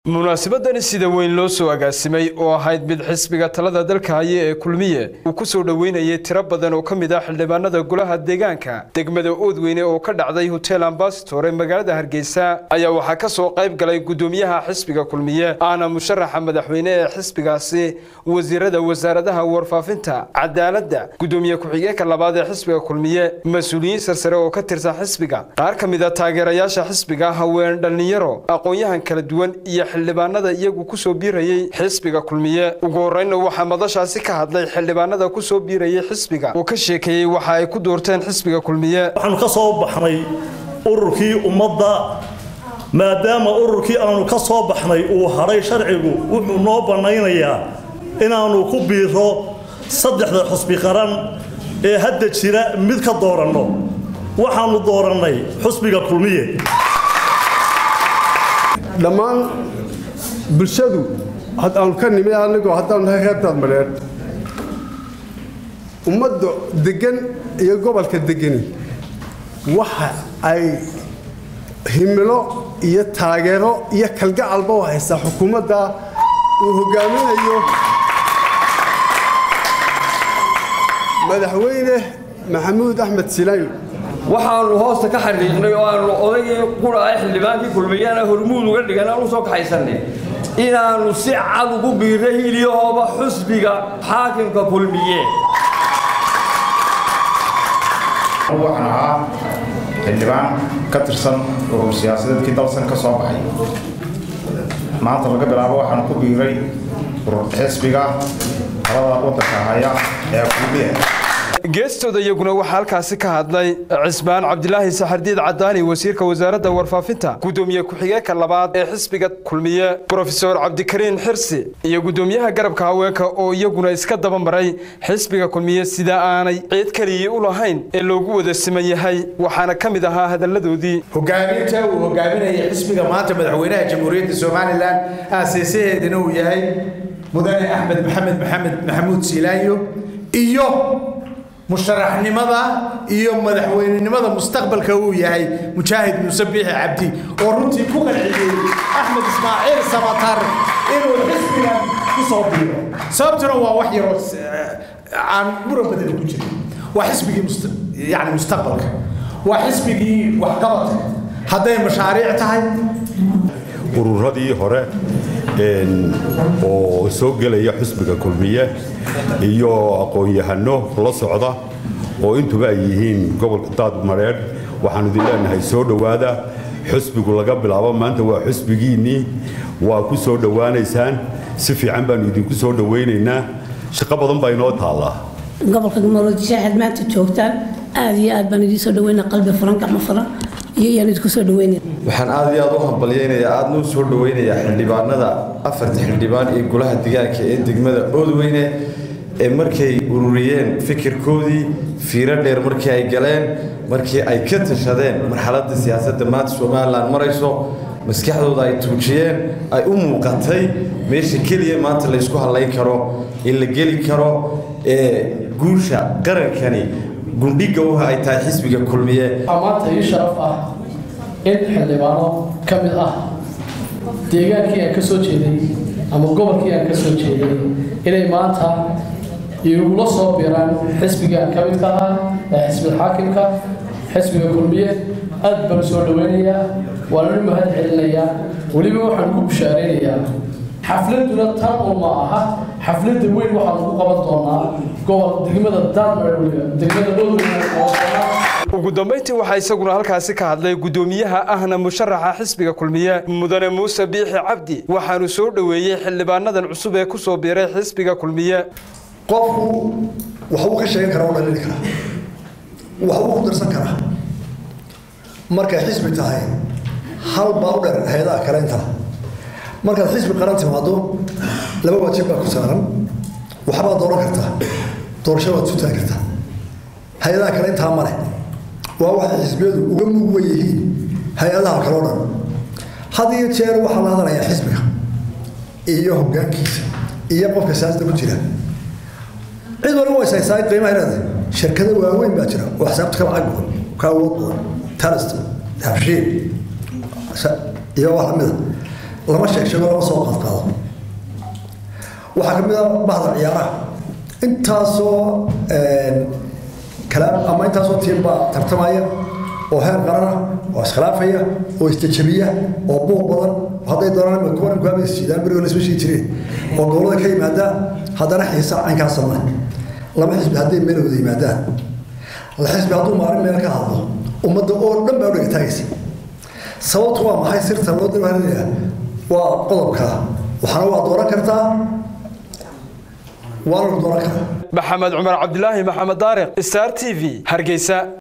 munaasabadani sida weyn loo soo agaasimay oo ahayd mid xisbiga talada dalka haya ee kulmiye uu ku soo dhoweynayay tiro badan oo ka mid ah xildhibaanada golaha deegaanka degmada oodweyne oo ka dhacday hotel ambasador ee magaalada hargeysa ayaa waxaa ka soo qayb galay gudoomiyaha xisbiga kulmiye ahna musharaxa madaxweyne ee xisbigaasi wasiirada wasaaradaha warfaafinta cadaaladda gudoomiye ku-xigeenka labaad ee xisbiga kulmiye mas-uuliyiin sarsare oo ka tirsan xisbiga qaar ka mid a taageerayaasha xisbiga haween dhallinyaro aqoon-yahan kala duwan iyo xildhibaanada iyagu ku soo biirayey xisbiga kulmiye ugu horreynna waxaa madashaasi ka hadlay xildhibaanada ku soo biirayay xisbiga oo ka sheekeeyey waxa ay ku doorteen xisbiga kulmiye waxaanu ka soo baxnay ururkii ummadda maadaama ururkii aanu ka soo baxnay uu hadhay sharcigu wuxuu noo bannaynayaa inaannu ku biiro saddexda xusbi qaran ee hadda jira mid ka dooranno waxaannu doorannay xusbiga kulmiye dhammaan bulshadu haddaanu ka nimi anigoo haddaanu nahay reer daadmareer ummadda deggan iyo gobolka degani waxa ay himilo iyo taageero iyo kalgacalba u haysaa xukuumadda uu hogaaminayo madaxweyne maxamuud axmed silayn waxaanu hoosta ka xadhiiqnay oo aanu odaygii qura ah xildhibaankii kulmiyana hormuud uga dhigan aan u soo kaxaysanay inaannu si cad ugu biirray hilyahooba xusbiga xaakimka kulmiye waxaan ahaa xildhibaan ka tirsan urur siyaasadeedkii dalsan ka soo baxay maanta laga bilaabo waxaan ku biiray urur xisbiga talada waddanka haya ee kulmiye geestooda iyaguna waxaa halkaasi ka hadlay cismaan cabdilaahi saxardiid cadaani wasiirka wasaaradda warfaafinta gudoomiye ku-xigeenka labaad ee xisbiga kulmiye brofesor cabdikariin xirsi iyo gudoomiyaha garabka haweenka oo iyaguna iska daba maray xisbiga kulmiye sida aanay ciid keligii u lahayn ee loogu wada siman yahay waxaana ka mid ahaa hadalladoodii hogaaminta uu hogaaminaya xisbiga maanta madaxweynaha jamhuuriyadda somalilan aaseysaheedana uu yahay mudane axmed maxamed maxamed maxamuud siilaanyo iyo musharaxnimada iyo madaxweynenimada mustaqbalka uu yahay mujaahid muuse biixi cabdi oo runtii ku qanciyey axmed ismaaciil samatar inuu xisbigan ku soo biiro sababtuna waa wax yaroo aan muran badan ku jirin waa xisbigii yani mustaqbalka waa xisbigii waxqabadka hadday mashaariic tahay ururadii hore oo soo gelaya xusbiga kulmiye iyo aqoon-yahano la socda oo intuba ay yihiin gobolka daadmareer waxaanu idin leenahay soo dhowaada xusbigu laga bilaabo maanta waa xusbigiinnii waa ku soo dhowaanaysaan si fiican baanu idinku soo dhowaynaynaa shaqo badan baa inoo taallaa gobolka maroodishaxad maanta joogtaan aad iyo aad baan idiin soo dhaweynaa qalbi furan gacmo furan iyo iyaan idinku soo dhaweynaya waxaan aad iyo aad u hambalyaynayaa aadna u soo dhawaynayaa xildhibaanada afarta xildhibaan ee golaha deegaanka ee degmada oodweyne ee markay ururiyeen fikirkoodii fiiro dheer markii ay galeen markii ay ka tashadeen marxaladda siyaasadda maanta somalilan marayso maskaxdooda ay tuujiyeen ay u muuqatay meesha keliya maanta laysku hadlayn karo in la geli karo ee guusha qarankani gundhiga uha ay tahay xisbiga kulmiye maanta ii sharaf ah in xildhibaano ka mid ah deegaankii aan ka soo jeeday ama gobolkii aan ka soo jeeday inay maanta igula soo biraan xisbigaan ka midka ah ee xisbiga xaakimka xisbiga kulmiye aad baan soo dhaweynayaa waananu mahad celinayaa weliba waxaan ku bushaaraynayaa xafladuna tan oo ma aha xafladda weyn waxaan ugu qaban doonaa gobol degmada daadmar weliba degmada dhow ugu dambayntii waxaa isaguna halkaasi ka hadlay gudoomiyaha ahna musharaxa xisbiga kulmiye mudane muuse biixi cabdi waxaanu soo dhoweeyey xildhibaanadan cusub ee ku soo biiray xisbiga kulmiye qofku waxbuu ka sheegan karaa u dhalini karaa waxbuu ku darsan karaa markay xisbi tahay hal baa u dheer hay-adaha kale intaa markaad xisbi qaran timaado laba waajib baa ku saaran waxbaad dooran kartaa doorasho waad sutaan kartaa hay-adaha kale intaa male waa waxay xisbiyadu uga mugwan yihiin hay-adaha kaleo dhan had iyo jeer waxaa la hadalayaa xisbiga iyo hogaankiisa iyo qofka siyaasada ku jira cid waliba way saysaa qiimaha leedahay shirkado waaweyn baa jira oo xisaabta ka lacag badan ka awood badan talist habshiil iyo wax lamida lama sheeg sheego lama soo qaadqaado waxaa ka mid a bahda ciyaaraha intaasoo kalaam ama intaasoo tiim baa tartamaya oo heer qarana oo iskhilaafaya oo isjajabiya oo buuq badan hadday doonaan ima kuwan ku habaysiidaan berigo la isma sheegi jireen oo gobolada ka yimaada haddana xiisa caynkaasa male laba xisbi hadday meel wada yimaadaan la xisbi hadduu maalin meel ka hadlo ummadda oo dhan baa u dhaga taagaysa sababtu waa maxay sirta loo dirhanaya waa qodobka waxaana waa dooran kartaa waana la dooran karaa maxamed cumar cabdilaahi maxamed daariq star t v hargeysa